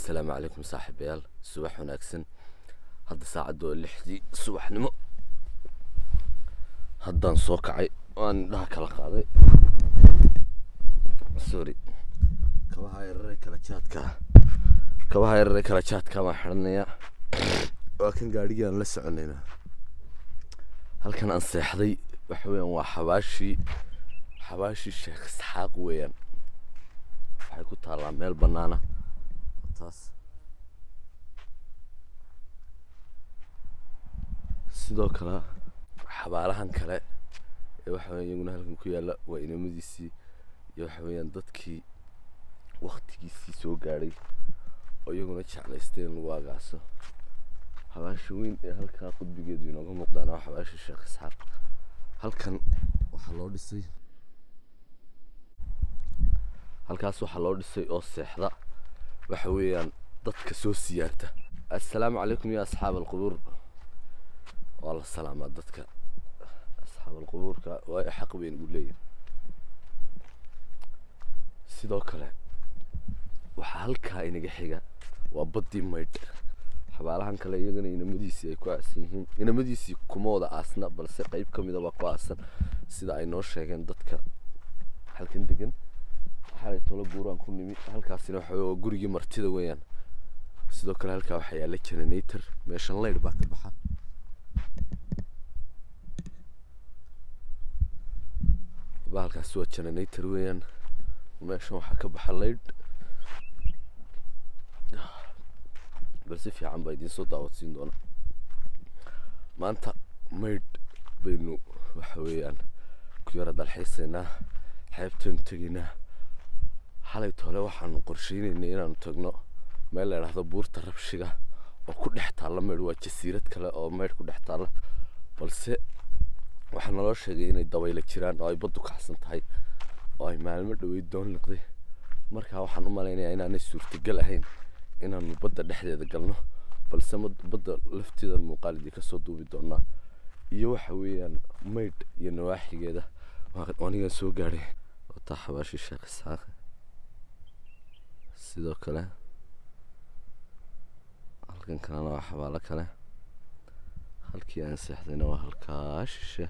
assalaamu calaykum saaxiibayaal subax wanaagsan hadda saacadda waa lixdii subaxnimo haddaan soo kacay waan indhaha kala qaaday sorry kabaha yarare kala jaadka kabaha yarare kala jaadka baan xidhanayaa waa kan gaadhigii aan la soconayna halkan aan seexday waxa weeyaan waa xabaashii xabaashii sheekh isxaaq weeyaan waxay ku taallaa meel bannaana taas sidoo kale xabaalahan kale ee waxa weya iyaguna halkan ku yaalla waa inamadiisii iyo waxa weeyaan dadkii waktigiisii soo gaadhay oo iyaguna jeclaystay in lagu agaaso xabaasha weyn ee halkaa qudbigeedu inooga muuqdaana waa xabaasha sheekh isxaaq halkan waxaa loo dhisay halkaas waxaa loo dhisay oo seexda waxa weeyaan dadka soo siyaarta assalaamu calaykum ya asxaab alqubuur waa la salaamaa dadka asxaab alqubuurka waa xaq weyn uu leeyahay sidoo kale waxaa halkaa inaga xiga waa baddii maydh xabaalahan kale iyagana inamadiisii ay ku aasan yihiin inamadiisii kuma wada aasna balse qeyb ka mida baa ku aasan sida ay noo sheegeen dadka halkan degan xalay tolo buuraan ku nimi halkaasina waxa waa gurigii martida weeyaan sidoo kale halkaa waxaa yaalla generator meeshan leydh baa ka baxa bahalkaasi waa generator weeyaan meeshan waxaa ka baxa leydh bal si fiican baa idiin soo daawadsiin doona maanta maydh baynu waxa weeyaan ku yara dalxiisaynaa xeebtaynu tegaynaa xalay tole waxaanu qorsheynaynay inaanu tagno meel la idhaahdo buurta rabshiga oo ku dhex taalla maydh waa jasiirad kale oo maydh ku dhex taalla balse waxaa naloo sheegay inay dabayla jiraan oo ay baddu kacsan tahay oo ay maalmo dhaweyd doon liqday markaa waxaan u malaynayaa inaanay suurtagal ahayn inaanu badda dhexdeeda galno balse badda lafteeda muuqaalidii kasoo duubi doonaa iyo waxa weeyaan maydh iyo nawaaxigeeda anigan soo gaadhay wataa xabaashii sheekh isxaaq sidoo kale halkan kalena waa xabaalo kale halkii aan seexdayna waa halkaa shishe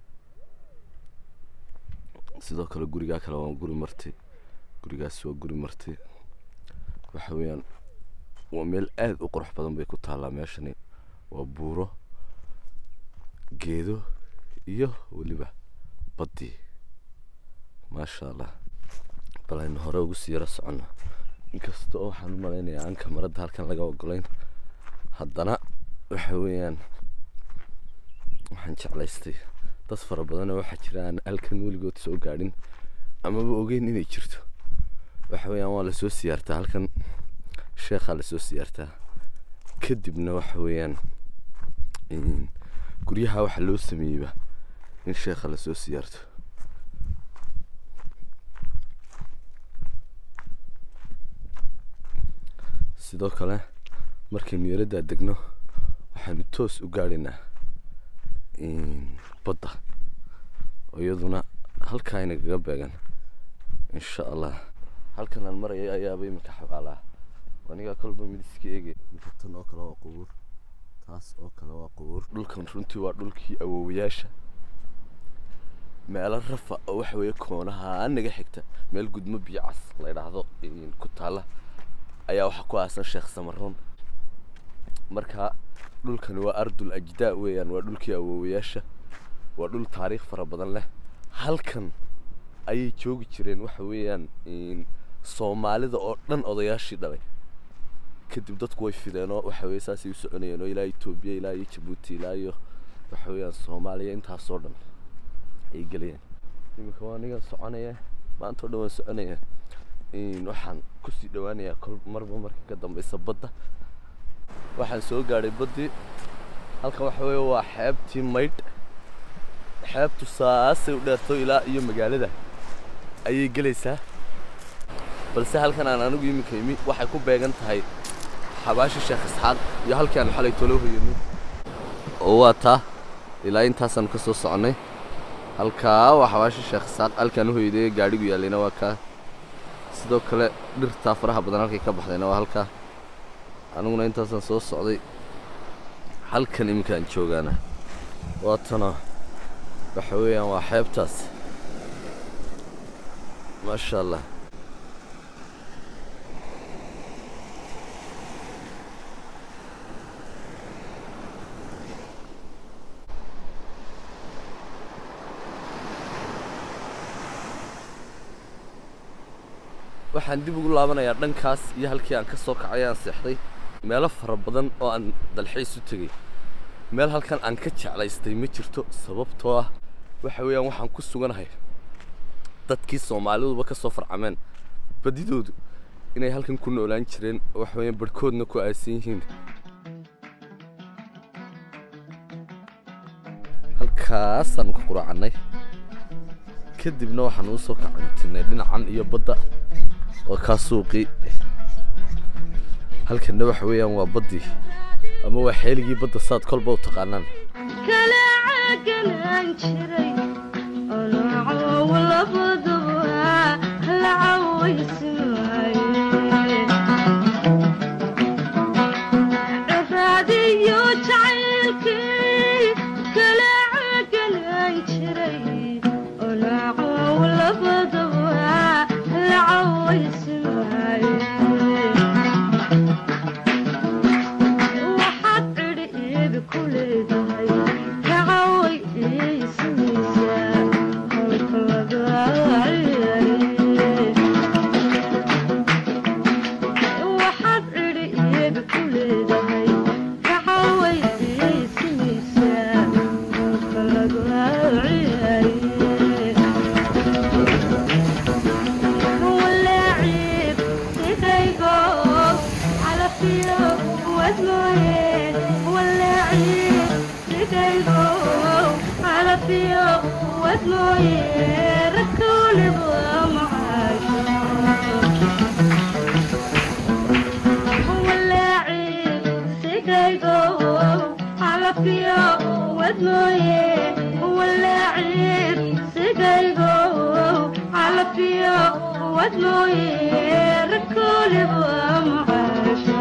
sidoo kale gurigaa kale waa guri marti gurigaas waa guri marti waxa weeyaan waa meel aada u qurux badan bay ku taallaa meeshani waa buuro geedo iyo weliba baddii maasha allah bal aynu hore ugu sii yaro soconno inkasta oo waxaan u malaynayaa aan kamaradda halkan laga ogolayn haddana waxa weeyaan waxaan jeclaystay dad fara badanoo waxaa jira aan halkan weligood soo gaadhin amaba ogeyn inay jirto waxa weeyaan waa lasoo siyaartaa halkan sheekhaa lasoo siyaartaa kadibna waxa weeyaan guryaha waxaa loo sameeyeyba in sheekha lasoo siyaarto sidoo kale markaynu yaraddaa degno waxaanu toos u gaadhaynaa badda oo iyaduna halkaa inagaga beegan insha allah halkan aan maraya ayaaba iminka xabaalaa anigaa kolba midiska eegay tan oo kale waa qubuur taas oo kale waa qubuur dhulkan runtii waa dhulkii awoowayaasha meelo rafa oo waxa weeye koonaha naga xigta meel gudmo biyo cas la idhaahdo ku taalla ayaa waxaa ku aasan sheekh samaroon marka dhulkani waa ardul ajdaa weeyaan waa dhulkii awoowayaasha waa dhul taariikh fara badan leh halkan ayay joogi jireen waxa weeyaan soomaalida oo dhan odayaashii dhalay kadib dadku way fideenoo waxa weye saasay u soconayeen oo ilaa etoobiya ilaa iyo jabuuti ilaa iyo waxa weeyaan soomaaliya intaasoo dhan ay gelayeen iminka waa aniga soconaya maanta o dhan waan soconaya waxaan kusii dhawaanayaa kol marba marka ka dambeysa badda waxaan soo gaadhay baddii halkan waxa weeye waa xeebtii maydh xeebtu saasay u dheerto ilaa iyo magaalada ayay gelaysaa balse halkan aan anigu iminka imi waxay ku beegan tahay xabaashi sheekh isxaaq iyo halkii aan xalay tolo hoyanay oo waa taa ilaa intaasaanu ka soo soconnay halkaa waa xabaashi sheekh isxaaq halkaan u hoyday gaadhigu yaallayna waa kaa sidoo kale dhirtaa faraha badan halkay ka baxdayna waa halkaa aniguna intaasaan soo socday halkan iminkaan joogaana waatana waxa weeyaan waa xeebtaas maasha allah waxaan dib ugu laabanayaa dhankaas iyo halkii aan ka soo kacay aan seexday meelo fara badan oo aan dalxiis u tegey meel halkan aan ka jeclaystay ma jirto sababtoo ah waxa weeyaan waxaan ku suganahay dadkii soomaaliduba ka soo farcameen badidoodu inay halkan ku noolaan jireen oo waxa weeyaan barhkoodna ku aasan yihiin halkaasaan ku quraacannay kadibna waxaan uu soo kacantinay dhinacan iyo badda oo kaa suuqii halkanna waxa weeyaan waa baddii ama waa xeeligii badda saad kolba u taqaanaan kala caaganaan jiray onoocow labaduba la cawaysimaaye ciraadiyo jacaylkii kala caaganaan jiray onoocow labaduba la cawaysimaaye waxaad cidhi iibi ku leedahay kacaway iisinaysaa halka laga waxaad cidhi iibi ku leedahay kacaway iisinaysaa halka laga walaacib sidaygo calafiyo wadmooyeen walaacib sidaygo calafiyo wadmooyeen rakuulibu macaasho walaacib sidaygo calafiyo wadmooyeen walaacib sidaygo calafiyo wadmooyeen rakuulibu macaasho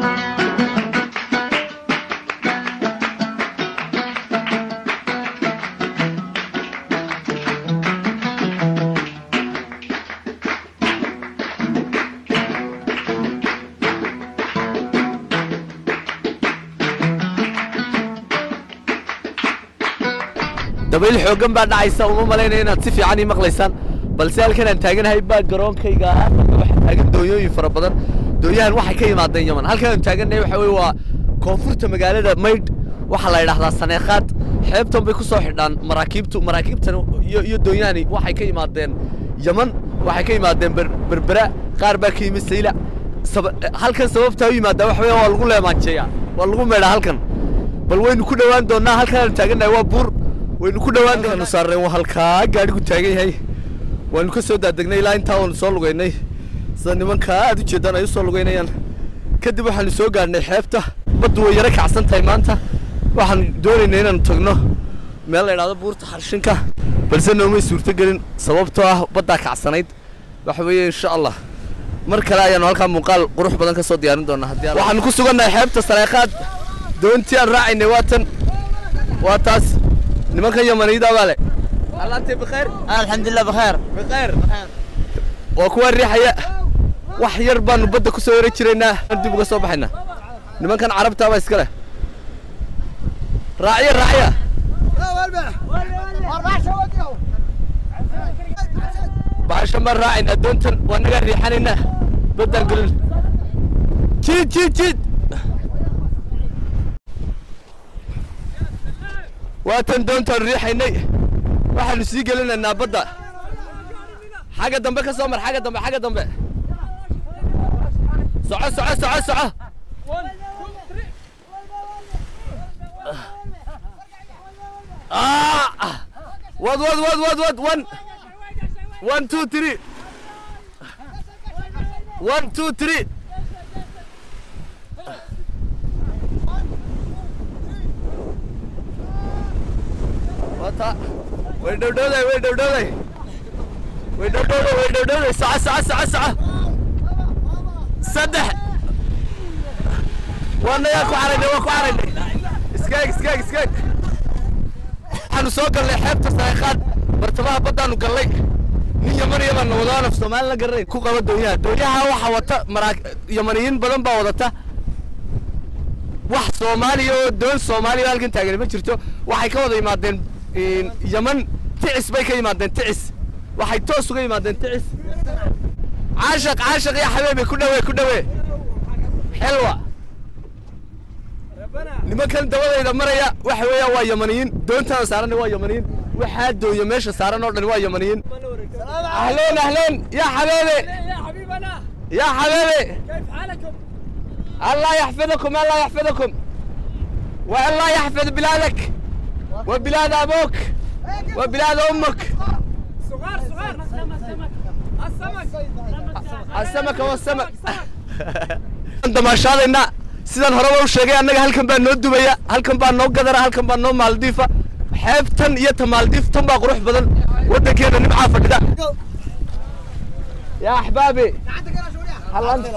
dabayl xooggan baa dhacaysa uma malaynaya inaad si fiican ii maqlaysaan balse halkan aan taaganahay baa garoonkayga ah halka waxaa taagan doonyooyin fara badan doonyahan waxay ka yimaadeen yaman halkan aan taaganahay waxa weye waa koonfurta magaalada maydh waxaa la yidhahdaa saneekhaad xeebtan bay ku soo xidhaan maraakiibtu maraakiibtan iyo iyo doonyahani waxay ka yimaadeen yaman waxay ka yimaadeen ber- berbera qaar baa ka yimid sayla saba- halkan sababtaa u yimaada waxa weeye waa lagu leemaanjeeyaa waa lagu meedhaa halkan bal waynu ku dhowaan doonnaa halkan aan taagannahay waa buur waynu ku dhowaan doonaa saarnay waa halkaa gaadhigu taagan yahay waanu ka soo daadegnay ilaa intaa waanu soo lugaynay sida nimankaa aad u jeedaan ay u soo lugaynayaan kadib waxaanu soo gaadhnay xeebta baddu way yaro kacsan tahay maanta waxaan doonaynay inaanu tagno meel la idhahdo buurta xarshinka balse noomay suurtogelin sababtoo ah baddaa kacsanayd waxa weeye insha allah mar kale ayaanu halkaa muuqaal qurux badan ka soo diyaarin doonaa haddii alla- waxaanu ku sugannahay xeebta sareeqaad doontii aan raacaynay waa tan waa taas nimankan yamaniyada baa le allaantay bikheer الحمد لله بخير bikheer waa kuwa riixaya wax yar baanu badda ku soo yara jiraynaa aan dib uga soo baxaynaa nimankan carabtaa baa iska leh raacya raacya baxashan baan raacaynaa doontan waa nagaa riixanaynaa baddaan gelin jiid jiid jiid waatan doontaan riixaynay waxaanu sii gelinaynaa badda xagga dambe ka soo mar xagga dambe xagga dambe soco soco soco soco Ah! wad wad wad wad wad one one two three one two three wata way dhowdhowday way dhowdhowday way dhowdhowday way dhowdhowday soco soco soco soco saddex waanagaa ku caraynay waa ku caraynay iskaag iskaag iskaag waxaanu soo gallay xeebta saaqaad bartamaha baddaanu gallay nin yaman yaman wadaan af soomaali la garanay ku qaba doonyaha doonyaha waxaa wata maraa yamaniyiin badan baa wadata wax soomaaliya oo doon soomaaliya oo halkan taagan ma jirto waxay ka wada yimaadeen yaman ticis bay ka yimaadeen ticis waxay toos uga yimaadeen ticis caashaq caashaq iyo xabeebe ku dhawe ku dhawe xelwa nimankan dabadayda maraya waxa weeyaan waa yamaniyiin doontaan saaran waa yamaniyiin waxaa dooya meesha saaran oo dhan waa yamaniyiin ahleen ahleen yaa xabeebe يا حبيبنا yaa xabeebe كيف حالكم؟ الله يحفظكم الله يحفظكم والله يحفظ بلادك وبلاد ابوك وبلاد امك صغار صغار السمك السمك والسمك انت ما شاء الله sidaan horeba u sheegay annaga halkan baa noo dubaya halkan baa noo gadara halkan baa noo maaldiifa xeebtan iyo ta maaldiif tan baa qurux badan waddankeena nimcaa fadhida yaa axbaabi hal anta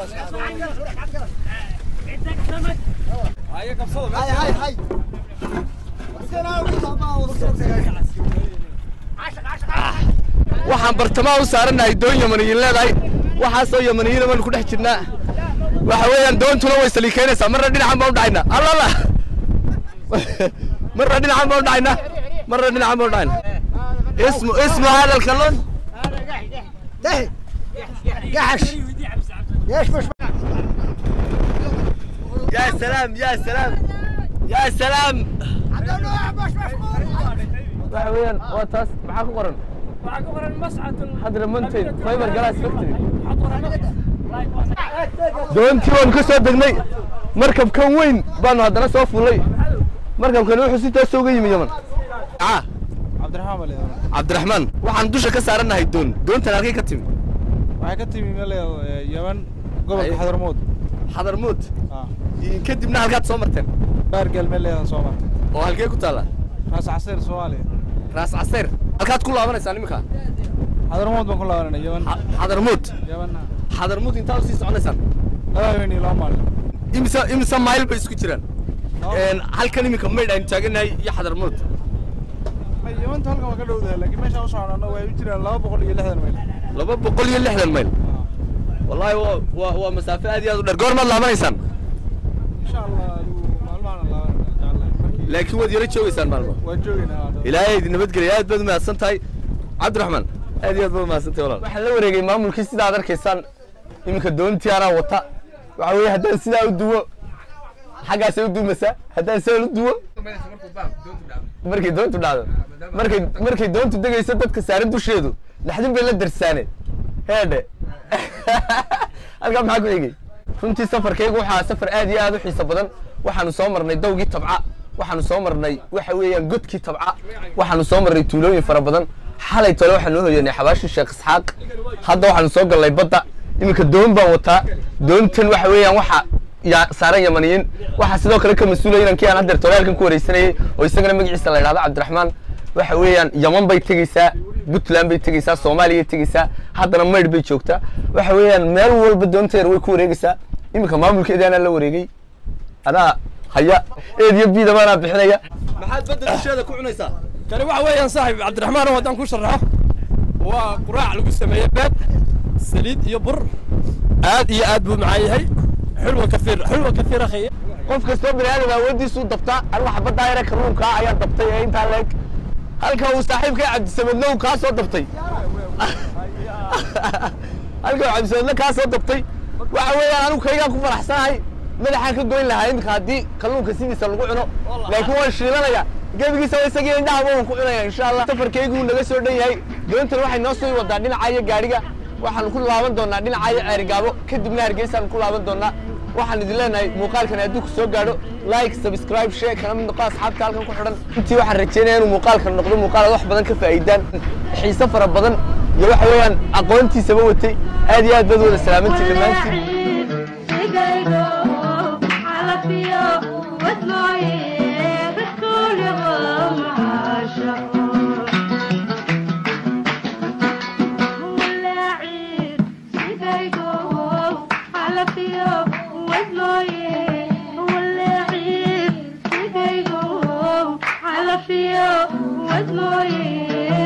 waxaan bartamaha u saaranahay doon yamaniyiin leedahay waxaasoo yamaniyiina baanu ku dhex jirnaa waxa weeyaan doontuna way saliikaynaysaa marna dhinacan baan u dhacaynaa allala marna dhinacan baan u dhacaynaa marna dhinacan baan u dhacaynaa ismu ismu hada alkalon يا سلام يا سلام يا سلام waxa weeyaan waa taas maxaa ku qoran وعقبر المصعد hadra mountain fiber glass factory doontii waanu ka soo degnay markabkan weyn baanu haddana soo fullay markabkan wuxuu si toos uga yimi yaman ah cabdiraxmaan baa leedahay cabdiraxmaan waxaan dusha ka saaranahay doon doontan halkay ka timi waxay ka timi meel leedahay yaman gobolka Ay. xadarmood xadarmuud ah kadibna halkaad soo marteen baargeel meel leedahay sooma oo halkee ku taalla raas casir soomaaliya raas caseer halkaad ku laabanaysaan iminka xadarmood baan ku laabanay yaman Xa- xadarmuud yamanna xadarmuud intaa usii soconaysaan laba habeen iyo laba maalin imisa imisa mayl bay isku jiraan Laba- Een, halkan iminka maydh aynu taaganahay iyo xadarmuud Ay, yamanta halkan waa ka dhowdahay laakiin meeshaan u soconana way u jiraan laba boqol iyo lixdan mayl laba boqol iyo lixdan mayl Ah. wallahi waa waa waa masaafo aad iyo aad u dheer goormaad laabanaysaan insha allah adigu maalmahan laabanana jeclahay markii laakiin waad yaro joogaysaan maalmo waan joogaynaa hadda. ilaahay idin nabadgelya aad baad umahadsan tahay cabdiraxmaan aad iyo aad baad umahadsan tahay walaal waxaan la wareegay maamulkii sidaad arkaysaan iminka doontii anaa wata waxa weeye haddaan sidaa u duwo xaggaasay u duumaysaa haddaan sidaa u duwo markay doontu dhacdo markay markay doontu degayso dadka saaran dusheedu naxdin bay la darsaaneen heedhe halkaa maxaa ku xigay runtii safarkaygu waxaa safar aad iyo aad u xiiso badan waxaanu soo marnay dawgii tabca waxaanu soo marnay waxa weeyaan godkii tabca waxaanu soo marnay tuulooyin fara badan xalay tole waxaan noo hoyanay xabaashii sheekh isxaaq hadda waxaanu soo gallay badda iminka doon baan wataa doontan waxa weeyaan waxa yaa saaran yamaniyiin waxaa sidoo kale ka mas-uulaya inankii aan haddeer tole halkan ku wareysanayay oo isagana magaciisa la idhahdo cabdiraxmaan waxa weeyaan yaman bay tegeysaa puntland bay tegeysaa soomaaliya tegeysaa haddana maydh bay joogtaa waxa weeyaan meel walba doonteer way ku wareegeysaa iminka maamulkeedii anaa la wareegay anaa haya eed iyo biida baanaa bixinaya maxaad badda dusheeda ku cunaysaa kani waxa weeyaan saaxib cabdiraxmaan oo haddaan ku sharaxo waa quraac lagu sameeyey beed saliid iyo bur aad iyo aad buu macaan yahay xulwa kafiir xulwa kafiir akhi qof kastoo bini aadam awoodiisuu dabtaa alla xabaddaa yare kalluunkaa ayaa dabtay ee intaa leeg halka uu saaxiibkay cabdisamadna uu kaa soo dabtay halka uu cabdisamadna kaa soo dabtay waxa weeyaan anigu kaygaan ku faraxsanahay madaxaan ka goyn lahaa iminka haddii kalluunka sidiisa lagu cuno laakiin waan shiilanaya gebigiisa waa isagii indhahaba waan ku cunaya insha allah safarkaygu wuu naga soo dhan yahay doontan waxay noo soo wadaa dhinaca iyo gaadhiga waxaanu ku laaban doonaa dhinaca iyo ceerigaabo kadibna hargeysaanu ku laaban doonaa waxaan idin leenahay muuqaalkan hadduu ku soo gaadho like subscribe share kana mid noqo asxaabta halkan ku xidhan intii waxaan rajeynaya inuu muuqaalkan noqdo muuqaal aad wax badan ka faa'iidaan xiise fara badan iyo waxa weeyaan aqoontiisaba watay aad iyo aad baad wada salaamantiin dhammaantiin Sigaygo, calafyo wad mooye